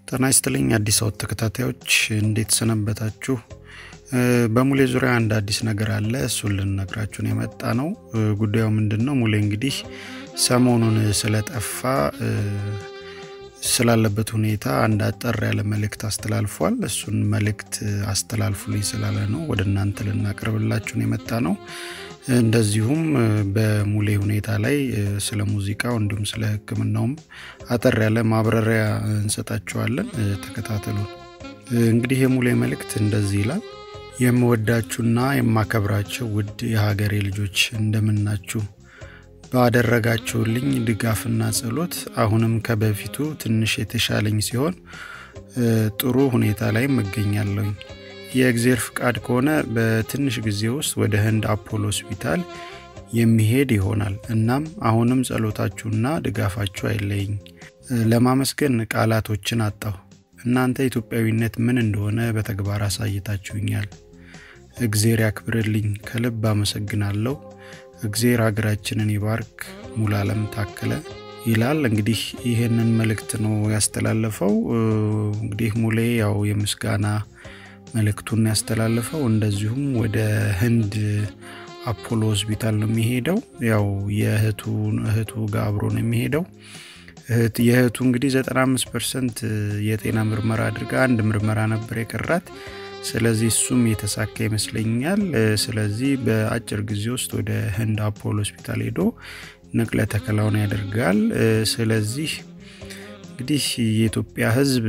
ጤና ይስጥልኝ አዲስ አወት ተከታታዮች እንዴት ሰነበታችሁ? በሙሌ ዙሪያ አንድ አዲስ ነገር አለ። እሱን ልንነግራችሁን የመጣ ነው። ጉዳዩ ምንድን ነው? ሙሌ እንግዲህ ሰሞኑን ስለጠፋ ስላለበት ሁኔታ አንድ አጠር ያለ መልእክት አስተላልፏል። እሱን መልእክት አስተላልፉልኝ ስላለ ነው ወደ እናንተ ልናቀርብላችሁን የመጣ ነው። እንደዚሁም በሙሌ ሁኔታ ላይ ስለ ሙዚቃው እንዲሁም ስለ ሕክምናውም አጠር ያለ ማብራሪያ እንሰጣችኋለን። ተከታተሉ። እንግዲህ የሙሌ መልእክት እንደዚህ ይላል። የምወዳችሁና የማከብራቸው ውድ የሀገሬ ልጆች እንደምናችሁ ባደረጋችሁልኝ ድጋፍና ጸሎት አሁንም ከበፊቱ ትንሽ የተሻለኝ ሲሆን ጥሩ ሁኔታ ላይ እገኛለሁኝ። የእግዜር ፍቃድ ከሆነ በትንሽ ጊዜ ውስጥ ወደ ህንድ አፖሎ ሆስፒታል የሚሄድ ይሆናል። እናም አሁንም ጸሎታችሁና ድጋፋችሁ አይለይኝ። ለማመስገን ቃላቶችን አጣሁ። እናንተ ኢትዮጵያዊነት ምን እንደሆነ በተግባር አሳይታችሁኛል። እግዜር ያክብርልኝ። ከልብ አመሰግናለሁ። እግዜር ሀገራችንን ይባርክ። ሙሉዓለም ታከለ ይላል። እንግዲህ ይህንን መልእክት ነው ያስተላለፈው። እንግዲህ ሙሌ ያው የምስጋና መልእክቱን ያስተላለፈው እንደዚሁም ወደ ህንድ አፖሎ ሆስፒታል ነው የሚሄደው። ያው የእህቱ እህቱ ጋር አብሮ ነው የሚሄደው። የእህቱ እንግዲህ 95 ፐርሰንት የጤና ምርመራ አድርጋ አንድ ምርመራ ነበር የቀራት። ስለዚህ እሱም የተሳካ ይመስለኛል። ስለዚህ በአጭር ጊዜ ውስጥ ወደ ህንድ አፖሎ ሆስፒታል ሄዶ ንቅለ ተከላውን ያደርጋል። ስለዚህ እንግዲህ የኢትዮጵያ ሕዝብ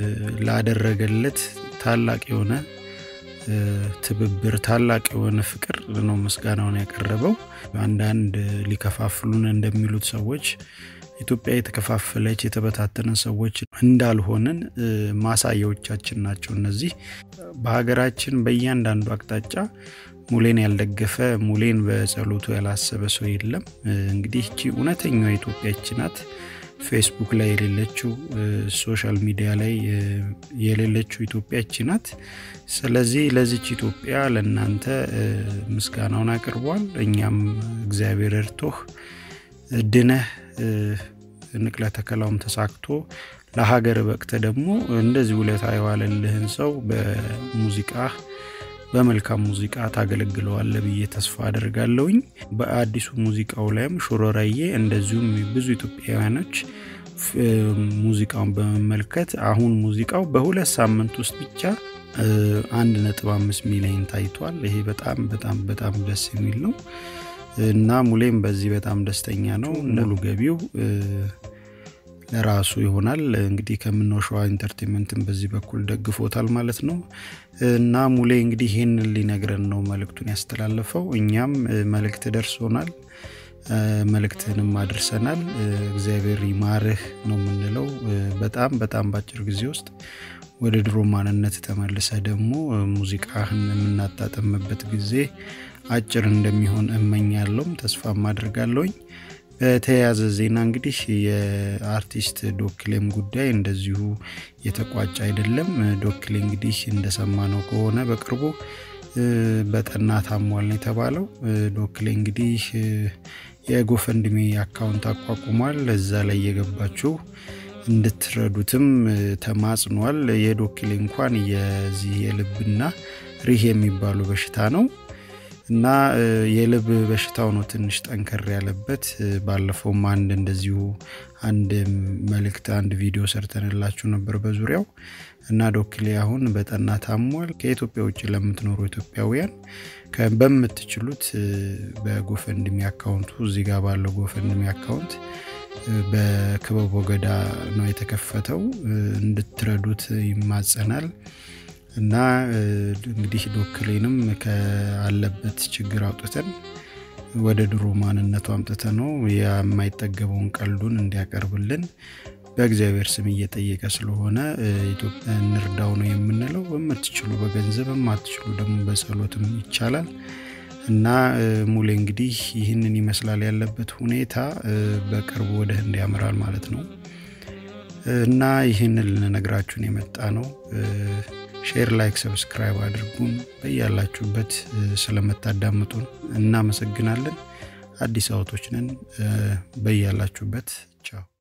ላደረገለት ታላቅ የሆነ ትብብር ታላቅ የሆነ ፍቅር ነው ምስጋናውን ያቀረበው። አንዳንድ ሊከፋፍሉን እንደሚሉት ሰዎች ኢትዮጵያ የተከፋፈለች የተበታተነ ሰዎች እንዳልሆንን ማሳያዎቻችን ናቸው። እነዚህ በሀገራችን በእያንዳንዱ አቅጣጫ ሙሌን ያልደገፈ ሙሌን በጸሎቱ ያላሰበ ሰው የለም። እንግዲህ እቺ እውነተኛዋ ኢትዮጵያች ናት። ፌስቡክ ላይ የሌለችው ሶሻል ሚዲያ ላይ የሌለችው ኢትዮጵያች ናት። ስለዚህ ለዚች ኢትዮጵያ ለእናንተ ምስጋናውን አቅርቧል። እኛም እግዚአብሔር እርቶህ ድነህ ንቅለ ተከላውም ተሳክቶ ለሀገር በቅተ ደግሞ እንደዚህ ውለታ የዋለልህን ሰው በሙዚቃ በመልካም ሙዚቃ ታገለግለዋለ ብዬ ተስፋ አደርጋለሁኝ። በአዲሱ ሙዚቃው ላይም ሹሮራዬ እንደዚሁም ብዙ ኢትዮጵያውያኖች ሙዚቃውን በመመልከት አሁን ሙዚቃው በሁለት ሳምንት ውስጥ ብቻ አንድ ነጥብ አምስት ሚሊዮን ታይቷል። ይሄ በጣም በጣም በጣም ደስ የሚል ነው እና ሙሌም በዚህ በጣም ደስተኛ ነው። ሙሉ ገቢው ለራሱ ይሆናል። እንግዲህ ከምነው ሸዋ ኢንተርቴንመንትን በዚህ በኩል ደግፎታል ማለት ነው እና ሙሌ እንግዲህ ይህንን ሊነግረን ነው መልእክቱን ያስተላለፈው። እኛም መልእክት ደርሶናል፣ መልእክትንም አድርሰናል። እግዚአብሔር ይማርህ ነው የምንለው። በጣም በጣም በአጭር ጊዜ ውስጥ ወደ ድሮ ማንነት ተመልሰ ደግሞ ሙዚቃህን የምናጣጠምበት ጊዜ አጭር እንደሚሆን እመኛለሁም ተስፋም አድርጋለሁኝ። በተያያዘ ዜና እንግዲህ የአርቲስት ዶክሌም ጉዳይ እንደዚሁ የተቋጨ አይደለም። ዶክሌ እንግዲህ እንደሰማነው ከሆነ በቅርቡ በጠና ታሟል ነው የተባለው። ዶክሌ እንግዲህ የጎፈንድሜ አካውንት አቋቁሟል። እዛ ላይ የገባችው እንድትረዱትም ተማጽኗል። የዶክሌ እንኳን የዚህ የልብና ሪህ የሚባሉ በሽታ ነው እና የልብ በሽታው ነው ትንሽ ጠንከር ያለበት። ባለፈውም አንድ እንደዚሁ አንድ መልእክት አንድ ቪዲዮ ሰርተንላችሁ ነበር በዙሪያው እና ዶክሌ አሁን በጠና ታሟል። ከኢትዮጵያ ውጭ ለምትኖሩ ኢትዮጵያውያን በምትችሉት በጎፈንድሚ አካውንቱ እዚህ ጋር ባለው ጎፈንድሚ አካውንት በክበቦ ገዳ ነው የተከፈተው እንድትረዱት ይማጸናል። እና እንግዲህ ዶክሌንም ከአለበት ችግር አውጥተን ወደ ድሮ ማንነቱ አምጥተ ነው የማይጠገበውን ቀልዱን እንዲያቀርብልን በእግዚአብሔር ስም እየጠየቀ ስለሆነ ኢትዮጵያ እንርዳው ነው የምንለው። በምትችሉ በገንዘብ የማትችሉ ደግሞ በጸሎትም ይቻላል። እና ሙሌ እንግዲህ ይህንን ይመስላል ያለበት ሁኔታ። በቅርቡ ወደ ህንድ ያመራል ማለት ነው እና ይህንን ልንነግራችሁን የመጣ ነው። ሼር፣ ላይክ፣ ሰብስክራይብ አድርጉን። በያላችሁበት ስለምታዳምጡን እናመሰግናለን። አዲስ አበቦች ነን። በያላችሁበት ቻው።